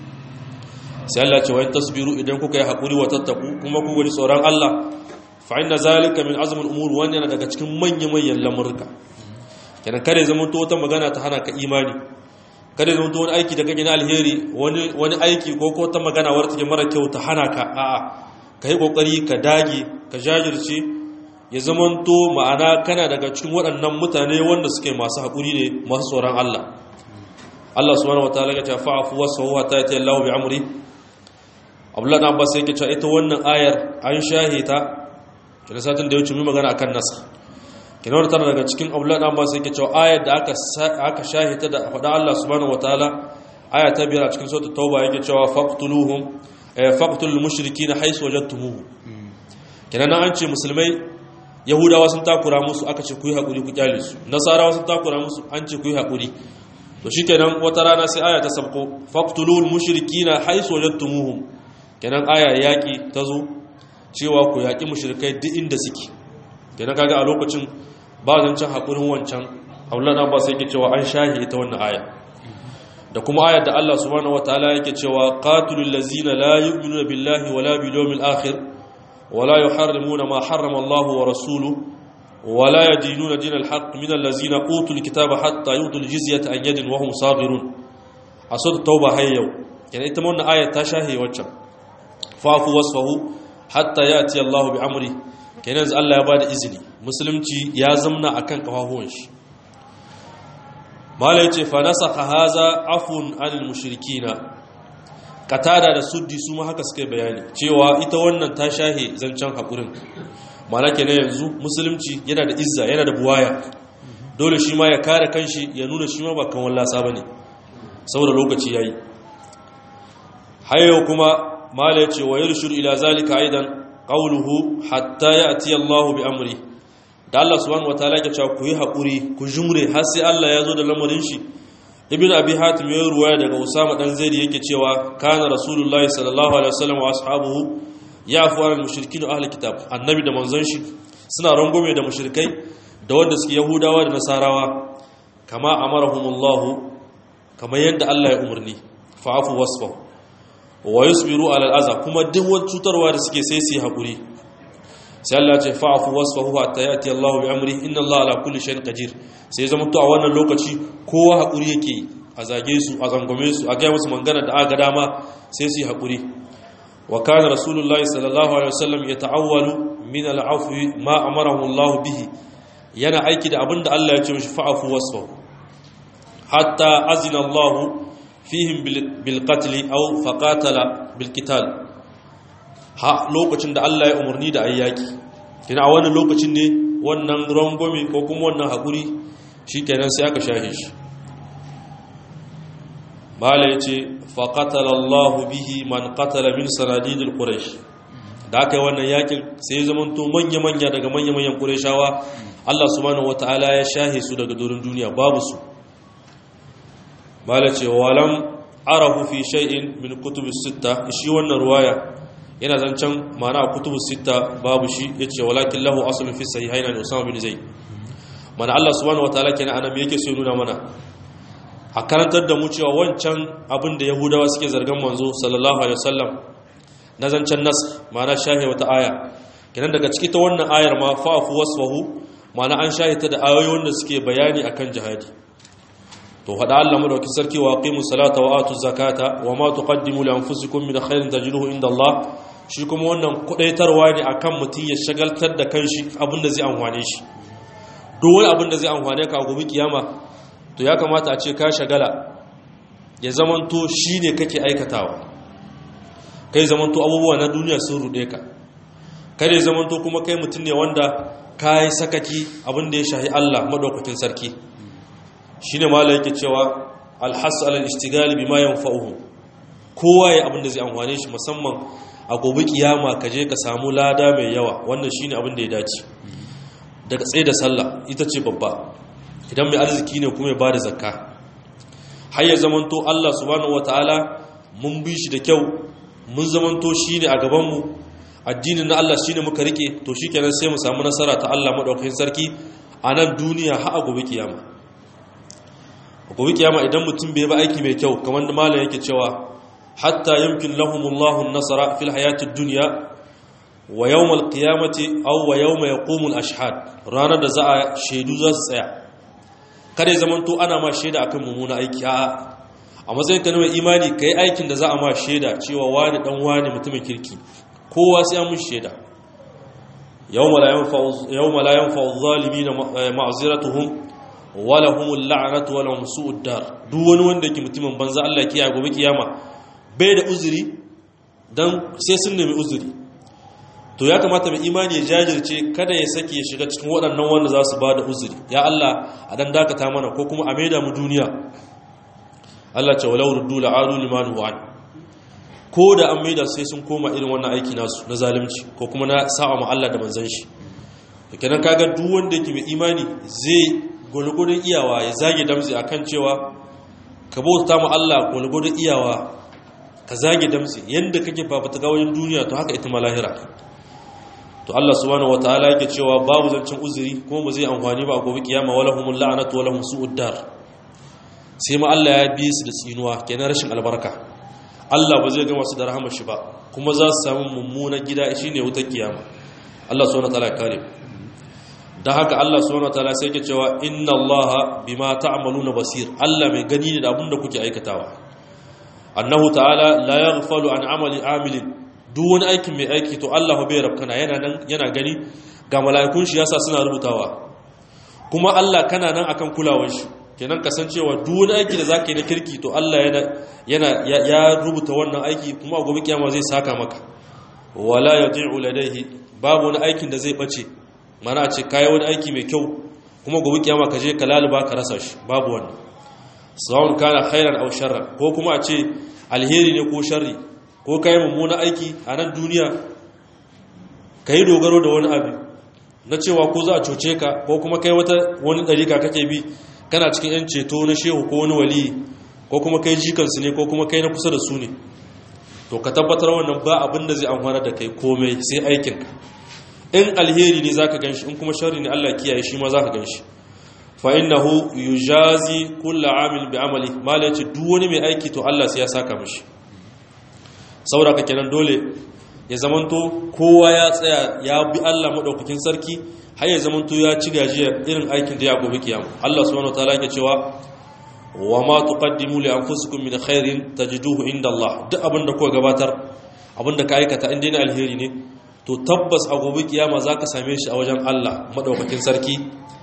sai Allah ce wa tasbiru idan kuka yi haƙuri wa tattaku kuma ku gani tsoron Allah fa inna zalika min azmul umur wannan yana daga cikin manyan manyan lamurka kenan kare zaman to wata magana ta hana ka imani kare zaman to wani aiki da kake na alheri wani wani aiki ko ko ta magana wadda take mara kyau ta hana ka a'a ka yi kokari ka dage ka jajirce ya zamanto ma'ana kana daga cikin waɗannan mutane wanda suke masu haƙuri ne masu tsoron Allah Allah subhanahu wataala ya ce fa'afu wasfahu hatta yati Allahu bi amri Abdullah ibn Abbas yake cewa ita wannan ayar an shahita kina satin da ya wuce mu magana akan nasa kina wannan tana daga cikin Abdullah ibn Abbas yake cewa ayar da aka aka shahita da faɗa Allah subhanahu wataala aya ta biyar a cikin suratul tauba yake cewa faqtuluhum faqtul mushrikeena haythu wajadtumuhum kina nan an ce musulmai yahudawa sun takura musu aka ce ku yi haƙuri ku kyale su nasarawa sun takura musu an ce ku yi haƙuri to shi kenan wata rana sai aya ta sabko faktulul mushrikina haisu wajadtumuhum kenan aya yaƙi ta zo cewa ku yaƙi mushrikai duk inda suke kenan kaga a lokacin ba zancen haƙurin wancan aulana ba sai yake cewa an shahi ita wannan aya da kuma ayar da Allah subhanahu wataala yake cewa qatilul ladzina la yu'minuna billahi wala bil yawmil akhir ولا يحرمون ما حرم الله ورسوله ولا يدينون دين الحق من الذين اوتوا الكتاب حتى يؤتوا الجزيه عن يد وهم صاغرون اسود التوبه هي يوم يعني ita wannan aya ta shahi waccan fafu wasfahu hatta yati Allah bi amri kenan Allah ya bada izini musulunci ya zamna akan kafafuwan shi malai ce fa nasakha haza afun anil mushrikina katada da suddi su ma haka suka bayani cewa ita wannan ta shahe zancen haƙurin mana ke na yanzu musulunci yana da izza yana da buwaya dole shi ma ya kare kanshi ya nuna shi ma ba kan wallasa ba ne saboda lokaci ya yi hayo kuma mala ya ce wa yi ila zalika aidan qawluhu hatta ya'ti Allahu bi amri da Allah subhanahu wataala ya cewa ku yi hakuri ku jumre har sai Allah ya zo da lamarin shi ibn abi hatim ya ruwaya daga usama dan zaid yake cewa kana rasulullahi sallallahu alaihi wasallam wa ashabuhu yafu al mushrikin ahli kitab annabi da manzon shi suna rangume da mushrikai da wanda suke yahudawa da nasarawa kama amarahumullahu kamar yadda Allah ya umarni fa'afu wasfahu wa yusbiru ala al'aza kuma duk wani cutarwa da suke sai su yi haƙuri sai Allah ce fa'afu wasfahu hatta yati Allah bi amri inna Allah ala kulli shay'in qadir sai zama to a wannan lokaci kowa haƙuri yake a zage su a zangome su a ga musu mangana da aka dama sai su yi haƙuri wa kana rasulullahi sallallahu alaihi wasallam yata'awwalu min al'afwi ma amarahu Allah bihi yana aiki da abinda Allah ya ce mishi fa'afu wasfahu hatta azina Allah fihim bil qatl aw faqatala bil qital ha lokacin da Allah ya umarni da ayyaki kina a wannan lokacin ne wannan rangwame ko kuma wannan hakuri shikenan sai aka shahe shi mala yace faqatala Allah bihi man qatala min sanadidil quraish da aka yi wannan yakin sai ya zamanto manya manya daga manya manyan qurayshawa Allah subhanahu wataala ya shahe su daga dorin duniya babu su mala ce walam arahu fi shay'in min kutub sita shi wannan ruwaya yana zancen mana a kutub sita babu shi yace walakin lahu aslun fi sahihayn an usama bin zaid mana Allah subhanahu wataala kenan anan yake so nuna mana a karantar da mu cewa wancan abin da yahudawa suke zargan manzo sallallahu alaihi wasallam na zancen nas mana shahi wata aya kenan daga ciki ta wannan ayar ma fa'fu wasfahu mana an shahita da ayoyin da suke bayani akan jihadi to hada Allah madauki sarki wa aqimu salata wa atu zakata wa ma tuqaddimu li anfusikum min khairin tajiduhu inda Allah shi kuma wannan kudaitarwa ne akan mutun ya shagaltar da kanshi abinda zai amfane shi duk wani abinda zai amfane ka a gobe kiyama to ya kamata a ce ka shagala ya zamanto shine kake aikatawa kai zamanto abubuwa na duniya sun rude ka kare zamanto kuma kai mutun ne wanda kai sakaki abinda ya shahi Allah madaukakin sarki shi ne mala yake cewa alhassu alal istigali bi ma yanfa'uhu kowa ya abin da zai amfane shi musamman a gobe kiyama ka je ka samu lada mai yawa wannan shine abin da ya dace daga tsaye da sallah ita ce babba idan mai arziki ne kuma ya bada zakka har ya zamanto Allah subhanahu wataala mun bi shi da kyau mun zamanto shine a gaban mu addinin na Allah shine muka rike to shikenan sai mu samu nasara ta Allah madaukakin sarki a nan duniya har a gobe kiyama gobe kiyama idan mutum bai ba aiki mai kyau kamar da malam yake cewa hatta yumkin lahumullahu an-nasra fil hayatid dunya wa yawmal qiyamati aw wa yawma yaqumul ashhad ranar da za a shaidu za su tsaya kare zaman to ana ma shaida akan mummuna aiki a a matsayin ka na mai imani kai aikin da za a ma shaida cewa wani dan wani mutumin kirki kowa sai an mun shaida yawma la yanfa'u yawma la yanfa'u adh-dhalimin ma'ziratuhum wala humul la'natu wala hum su'ud dar duk wani wanda yake mutumin banza Allah kiyaye gobe kiyama bai da uzuri dan sai sun nemi uzuri to ya kamata mai imani ya jajirce kada ya sake ya shiga cikin waɗannan wanda za su ba da uzuri ya Allah a dan dakata mana ko kuma a maida mu duniya Allah ce walau ruddu la'adu liman huwa ko da an maida sai sun koma irin wannan aiki nasu na zalunci ko kuma na sa'a ma Allah da manzon shi kenan kaga duk wanda yake mai imani zai gulgudun iyawa ya zage damzi akan cewa ka bauta mu Allah gulgudun iyawa ka zage damzi yanda kake fafata ga wajen duniya to haka ita ma lahira to Allah subhanahu wataala yake cewa babu zancin uzuri kuma ba zai amfani ba a gobe kiyama wala humul la'natu wala hum su'ud dar sai ma Allah ya bi su da tsinuwa kenan rashin albarka Allah ba zai gama su da rahama shi ba kuma za su samu mummunan gida shine wutar kiyama Allah subhanahu wataala ya kare da haka Allah subhanahu wataala sai yake cewa inna Allaha bima ta'maluna basir Allah mai gani ne da abin da kuke aikatawa annahu ta'ala la yaghfalu an amali amilin duk wani aikin mai aiki to Allah bai rabkana yana nan yana gani ga mala'ikun shi yasa suna rubutawa kuma Allah kana nan akan kulawar shi kenan kasancewa duk wani aiki da zaka yi na kirki to Allah yana yana ya rubuta wannan aiki kuma a gobe kiyama zai saka maka wala yadi'u ladayhi babu wani aikin da zai bace mana a ce kayi wani aiki mai kyau kuma gobe kiyama ka je ka laluba ka rasa shi babu wannan sawun kana khairan aw sharran ko kuma a ce alheri ne ko sharri ko kayi mummuna aiki a nan duniya ka yi dogaro da wani abu na cewa ko za a cuce ka ko kuma kai wata wani ɗarika kake bi kana cikin 'yan ceto na shehu ko wani wali ko kuma kai jikansu ne ko kuma kai na kusa da su ne to ka tabbatar wannan ba abin da zai amfana da kai komai sai aikinka in alheri ne za ka gan shi in kuma shari ne allah kiyaye shi ma za ka gan shi fa'innahu yujazi kulla amil bi amali mala yace duk wani mai aiki to Allah sai ya saka mishi saboda ka kenan dole ya zamanto kowa ya tsaya ya bi Allah madaukakin sarki har ya zamanto ya ci gajiya irin aikin da ya gobe kiyama Allah subhanahu wataala yake cewa wa ma tuqaddimu li anfusikum min khairin tajiduhu inda Allah duk abin da kuka gabatar abin da ka aikata inda ne alheri ne to tabbas a gobe kiyama zaka same shi a wajen Allah madaukakin sarki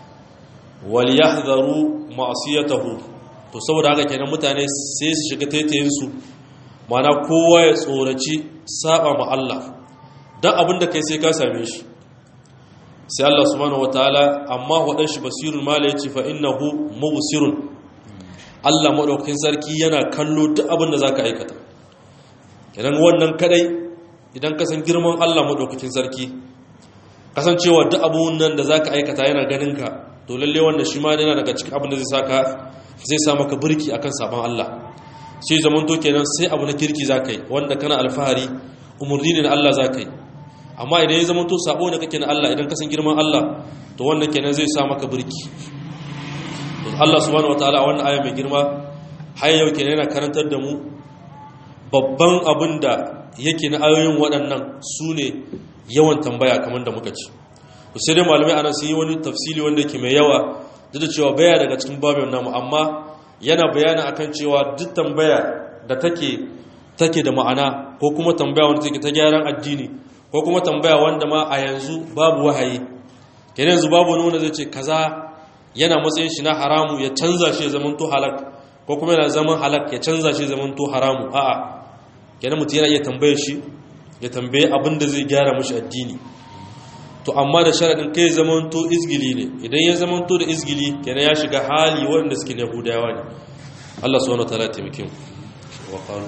waliyahdharu ma'siyatahu to saboda haka kenan mutane sai su shiga taitayin su mana kowa ya tsoraci saba ma Allah dan abinda kai sai ka same shi sai Allah subhanahu wataala amma wadan shi basirul mala yace fa innahu mubsirun Allah madaukakin sarki yana kallo duk abinda zaka aikata kenan wannan kadai idan ka san girman Allah madaukakin sarki kasancewa duk abun nan da zaka aikata yana ganin ka to lalle wannan shi ma yana daga cikin abin da zai saka zai sa maka burki akan sabon Allah sai zaman to kenan sai abu na kirki zakai wanda kana alfahari umurni ne na Allah zakai amma idan ya zaman to sabo ne kake na Allah idan ka san girman Allah to wannan kenan zai sa maka burki to Allah subhanahu wataala a wannan aya mai girma har yau kenan yana karantar da mu babban abin da yake na ayoyin waɗannan su ne yawan tambaya kamar da muka ci sai dai malamai anan sun yi wani tafsili wanda yake mai yawa duk da cewa baya daga cikin babin namu amma yana bayani akan cewa duk tambaya da take take da ma'ana ko kuma tambaya wanda take ta gyaran addini ko kuma tambaya wanda ma a yanzu babu wahayi kenan yanzu babu wani wanda zai ce kaza yana matsayin shi na haramu ya canza shi ya zamanto halak ko kuma yana zaman halak ya canza shi ya zamanto haramu a'a kenan mutum yana iya tambayar shi ya tambaye abin da zai gyara mashi addini to amma da sharaɗin kai zamanto izgili ne idan ya zamanto da izgili kenan ya shiga hali waɗanda suke na yahudawa ne Allah subhanahu wataala ya taimake mu wa qalu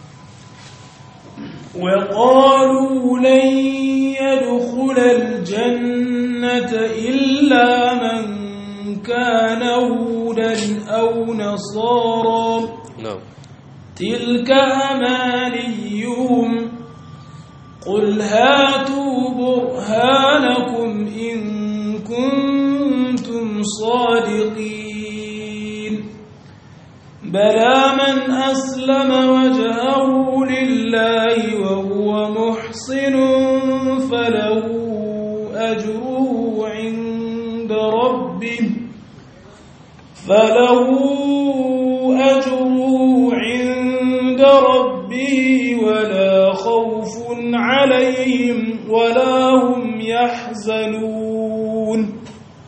وقالوا لن يدخل الجنة إلا من كان هودا أو نصارى na'am تلك أمانيهم قل هاتوا برهانكم إن كنتم صادقين بلى من أسلم وجهه لله وهو محصن فله أجره عند ربه فله أجره عند ربه ولا خوف عليهم ولا هم يحزنون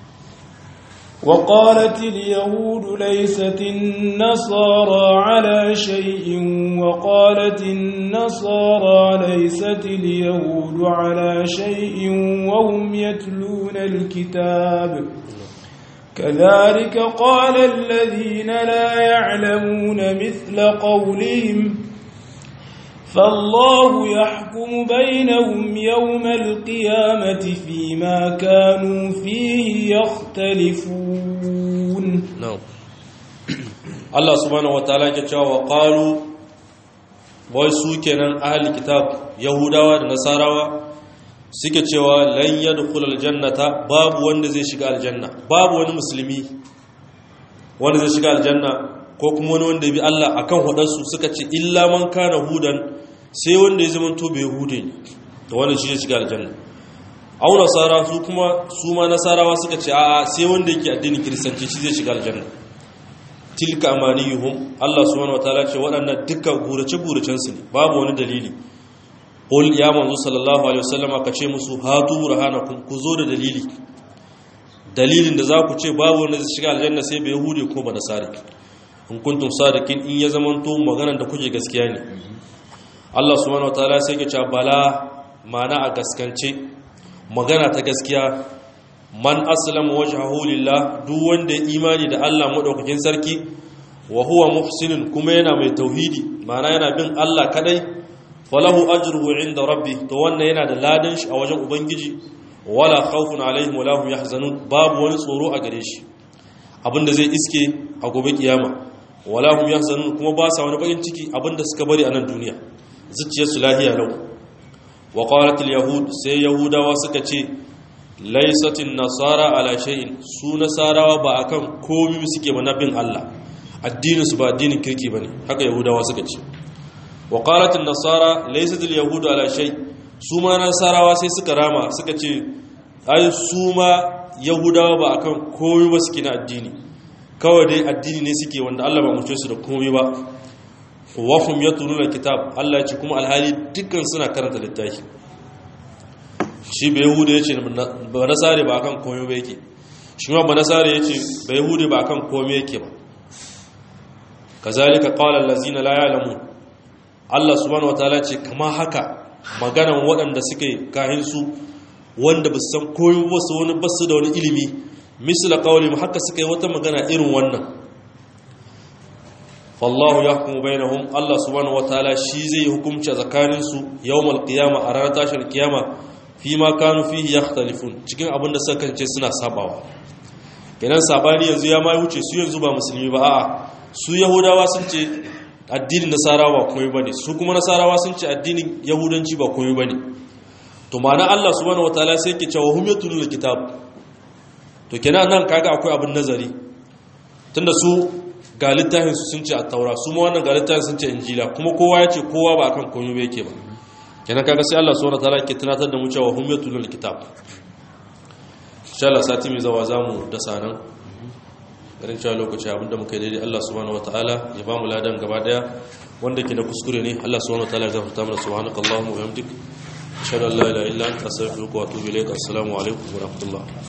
وقالت اليهود ليست النصارى على شيء وقالت النصارى ليست اليهود على شيء وهم يتلون الكتاب كذلك قال الذين لا يعلمون مثل قولهم فالله يحكم بينهم يوم القيامة فيما كانوا فيه يختلفون na'am Allah subhanahu wataala ya cewa wa qalu wai su kenan ahli kitab yahudawa da nasarawa suke cewa lan yadkhul aljannata babu wanda zai shiga aljanna babu wani musulmi wanda zai shiga aljanna ko kuma wani wanda ya bi Allah akan hudarsu suka ce illa man kana hudan sai wanda ya zama to bai hude ne to wannan shi zai shiga aljanna au nasara su kuma su ma nasarawa suka ce a'a sai wanda yake addinin kiristanci shi zai shiga aljanna tilka amaniyuhum Allah subhanahu wataala ce waɗannan dukkan gurace guracen su ne babu wani dalili qul ya manzo sallallahu alaihi wasallama ka ce musu hatu burhanakum ku zo da dalili dalilin da za ku ce babu wanda zai shiga aljanna sai bai yahudi ko ba nasari in kuntum sadiqin in ya zamanto maganar da kuke gaskiya ne Allah subhanahu wataala sai ya ce bala mana a gaskance magana ta gaskiya man aslama wajhahu lillah duk wanda ya imani da Allah madaukakin sarki wa huwa muhsinun kuma yana mai tauhidi ma'ana yana bin Allah kadai falahu ajruhu inda rabbi to wannan yana da ladan shi a wajen ubangiji wala khawfun alaihim wala hum yahzanun babu wani tsoro a gare shi abinda zai iske a gobe kiyama wala hum yahzanun kuma ba sa wani bakin ciki abinda suka bari a nan duniya zuciyarsu lahiya lau wa qalat al yahud sai yahudawa suka ce laysatin nasara ala shay'in su nasarawa ba akan komai suke ba na bin Allah addinin su ba addinin kirki bane haka yahudawa suka ce wa qalat an nasara laysat al yahud ala shay su ma nasarawa sai suka rama suka ce ai su ma yahudawa ba akan komai ba suke na addini kawai dai addini ne suke wanda Allah ba mutuwa su da komai ba wahum yatluna kitab Allah ya ce kuma alhali dukkan suna karanta littafi shi bai yahuda yace ba nasare ba akan komai ba yake shi ma ba nasare yace ba yahuda ba akan komai yake ba kazalika qala allazina la ya'lamun Allah subhanahu wataala ce kama haka maganan waɗanda suke kahin su wanda ba su san komai ba su wani basu da wani ilimi misla qawli haka suka yi wata magana irin wannan fallahu ya hukumu bainahum Allah subhanahu wataala shi zai yi hukunci a tsakanin su yawmal qiyama a ranar tashin kiyama fi ma kanu fihi yakhtalifun cikin abin da suka kance suna sabawa kenan sabani yanzu ya ma wuce su yanzu ba musulmi ba a'a su yahudawa sun ce addinin nasarawa ba komai bane su kuma nasarawa sun ce addinin yahudanci ba komai bane to ma'ana Allah subhanahu wataala sai yake cewa hum yatlul kitab to kenan nan kaga akwai abin nazari tunda su ga littafinsu sun ce a taura su ma wannan ga littafin sun ce injila kuma kowa ya ce kowa ba akan komai ba yake ba kenan kaga sai Allah subhanahu wataala ke tunatar da mu cewa hum yatlul kitab insha Allah sati mai zawa zamu da sanan garin cewa lokaci abinda muka yi daidai Allah subhanahu wataala ya ba mu ladan gaba daya wanda ke na kuskure ne Allah subhanahu wataala ya zafarta mana subhanakallahumma wa bihamdik ashhadu an la ilaha illa anta astaghfiruka wa atubu ilayk assalamu alaikum wa rahmatullah